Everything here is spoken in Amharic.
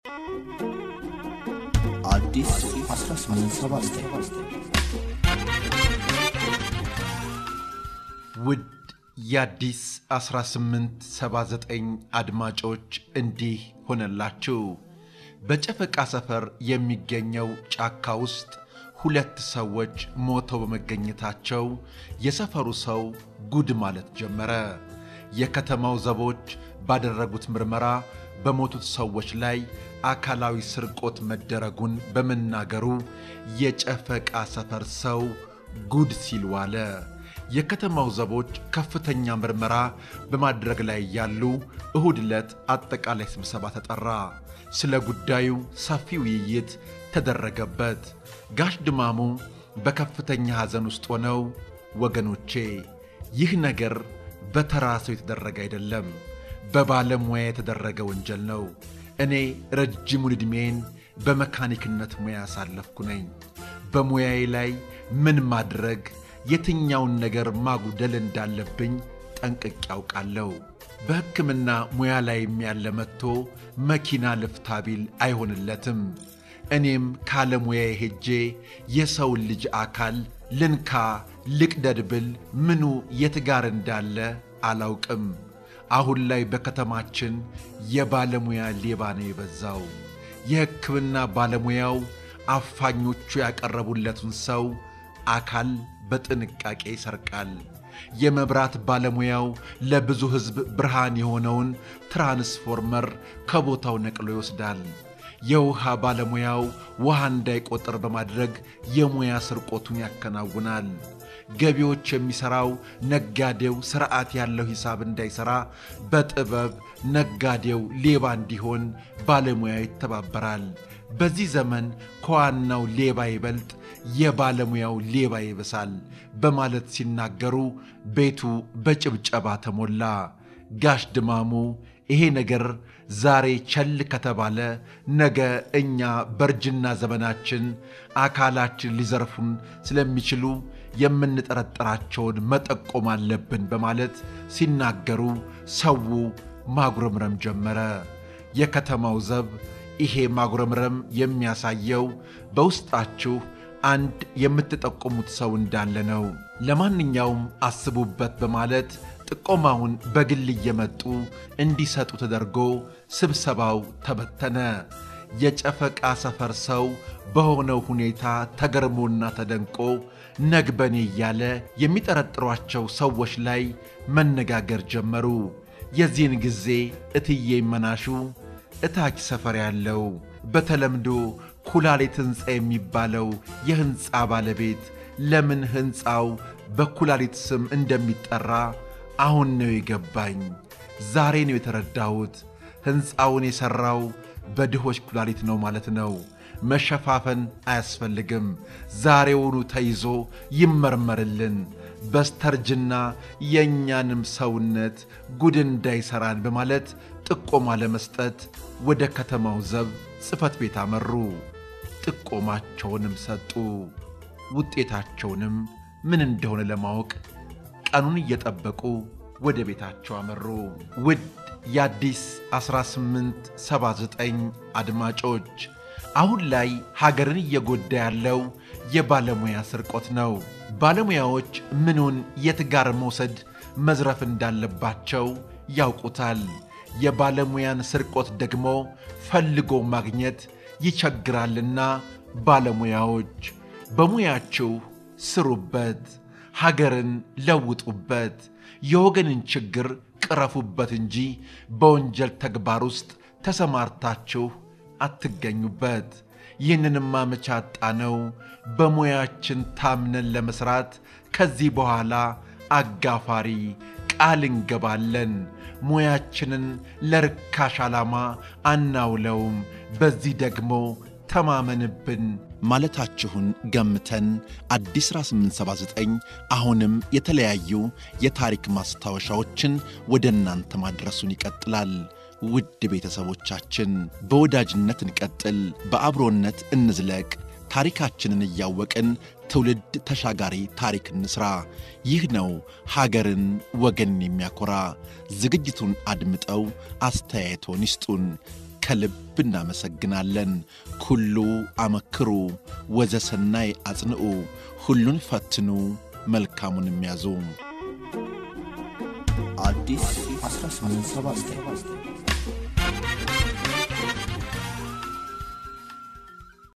አዲስ 1879 ውድ የአዲስ 1879 አድማጮች እንዲህ ሆነላችሁ። በጨፈቃ ሰፈር የሚገኘው ጫካ ውስጥ ሁለት ሰዎች ሞተው በመገኘታቸው የሰፈሩ ሰው ጉድ ማለት ጀመረ። የከተማው ዘቦች ባደረጉት ምርመራ በሞቱት ሰዎች ላይ አካላዊ ስርቆት መደረጉን በመናገሩ የጨፈቃ ሰፈር ሰው ጉድ ሲል ዋለ። የከተማው ዘቦች ከፍተኛ ምርመራ በማድረግ ላይ ያሉ እሁድ ዕለት አጠቃላይ ስብሰባ ተጠራ። ስለ ጉዳዩ ሰፊ ውይይት ተደረገበት። ጋሽ ድማሙ በከፍተኛ ሐዘን ውስጥ ሆነው ወገኖቼ፣ ይህ ነገር በተራ ሰው የተደረገ አይደለም፣ በባለሙያ የተደረገ ወንጀል ነው። እኔ ረጅሙን ዕድሜን በመካኒክነት ሙያ ያሳለፍኩ ነኝ። በሙያዬ ላይ ምን ማድረግ የትኛውን ነገር ማጉደል እንዳለብኝ ጠንቅቄ ያውቃለሁ። በሕክምና ሙያ ላይም ያለ መጥቶ መኪና ልፍታ ቢል አይሆንለትም። እኔም ካለሙያዬ ሄጄ የሰውን ልጅ አካል ልንካ ልቅደድ ብል ምኑ የት ጋር እንዳለ አላውቅም። አሁን ላይ በከተማችን የባለሙያ ሌባ ነው የበዛው። የሕክምና ባለሙያው አፋኞቹ ያቀረቡለትን ሰው አካል በጥንቃቄ ይሰርቃል። የመብራት ባለሙያው ለብዙ ሕዝብ ብርሃን የሆነውን ትራንስፎርመር ከቦታው ነቅሎ ይወስዳል። የውሃ ባለሙያው ውሃ እንዳይቆጥር በማድረግ የሙያ ስርቆቱን ያከናውናል። ገቢዎች የሚሠራው ነጋዴው ሥርዓት ያለው ሂሳብ እንዳይሠራ በጥበብ ነጋዴው ሌባ እንዲሆን ባለሙያው ይተባበራል። በዚህ ዘመን ከዋናው ሌባ ይበልጥ የባለሙያው ሌባ ይብሳል በማለት ሲናገሩ ቤቱ በጭብጨባ ተሞላ። ጋሽ ድማሙ ይሄ ነገር ዛሬ ቸል ከተባለ ነገ እኛ በእርጅና ዘመናችን አካላችን ሊዘርፉን ስለሚችሉ የምንጠረጠራቸውን መጠቆም አለብን በማለት ሲናገሩ ሰው ማጉረምረም ጀመረ። የከተማው ዘብ ይሄ ማጉረምረም የሚያሳየው በውስጣችሁ አንድ የምትጠቁሙት ሰው እንዳለ ነው። ለማንኛውም አስቡበት በማለት ጥቆማውን በግል እየመጡ እንዲሰጡ ተደርጎ ስብሰባው ተበተነ። የጨፈቃ ሰፈር ሰው በሆነው ሁኔታ ተገርሞና ተደንቆ ነግበኔ እያለ የሚጠረጥሯቸው ሰዎች ላይ መነጋገር ጀመሩ። የዚህን ጊዜ እትዬ መናሹ እታች ሰፈር ያለው በተለምዶ ኩላሊት ሕንፃ የሚባለው የሕንፃ ባለቤት ለምን ሕንፃው በኩላሊት ስም እንደሚጠራ አሁን ነው የገባኝ። ዛሬ ነው የተረዳሁት። ሕንፃውን የሠራው በድሆች ኩላሊት ነው ማለት ነው። መሸፋፈን አያስፈልግም። ዛሬውኑ ተይዞ ይመርመርልን። በስተርጅና የእኛንም ሰውነት ጉድ እንዳይሠራን በማለት ጥቆማ ለመስጠት ወደ ከተማው ዘብ ጽሕፈት ቤት አመሩ። ጥቆማቸውንም ሰጡ። ውጤታቸውንም ምን እንደሆነ ለማወቅ ቀኑን እየጠበቁ ወደ ቤታቸው አመሩ። ውድ የአዲስ 1879 አድማጮች አሁን ላይ ሀገርን እየጎዳ ያለው የባለሙያ ስርቆት ነው። ባለሙያዎች ምኑን የት ጋር መውሰድ መዝረፍ እንዳለባቸው ያውቁታል። የባለሙያን ስርቆት ደግሞ ፈልጎ ማግኘት ይቸግራልና ባለሙያዎች በሙያችሁ ስሩበት፣ ሀገርን ለውጡበት፣ የወገንን ችግር ቅረፉበት እንጂ በወንጀል ተግባር ውስጥ ተሰማርታችሁ አትገኙበት። ይህንንማ መቼ አጣነው? በሙያችን ታምነን ለመሥራት ከዚህ በኋላ አጋፋሪ ቃል እንገባለን። ሙያችንን ለርካሽ ዓላማ አናውለውም። በዚህ ደግሞ ተማመንብን ማለታችሁን ገምተን አዲስ 1879 አሁንም የተለያዩ የታሪክ ማስታወሻዎችን ወደ እናንተ ማድረሱን ይቀጥላል። ውድ ቤተሰቦቻችን በወዳጅነት እንቀጥል፣ በአብሮነት እንዝለቅ። ታሪካችንን እያወቅን ትውልድ ተሻጋሪ ታሪክ እንስራ። ይህ ነው ሀገርን ወገንን የሚያኮራ። ዝግጅቱን አድምጠው አስተያየቶን ይስጡን። ከልብ እናመሰግናለን። ኩሉ አመክሩ ወዘሰናይ አጽንዑ፣ ሁሉን ፈትኑ መልካሙን የሚያዙ አዲስ 1879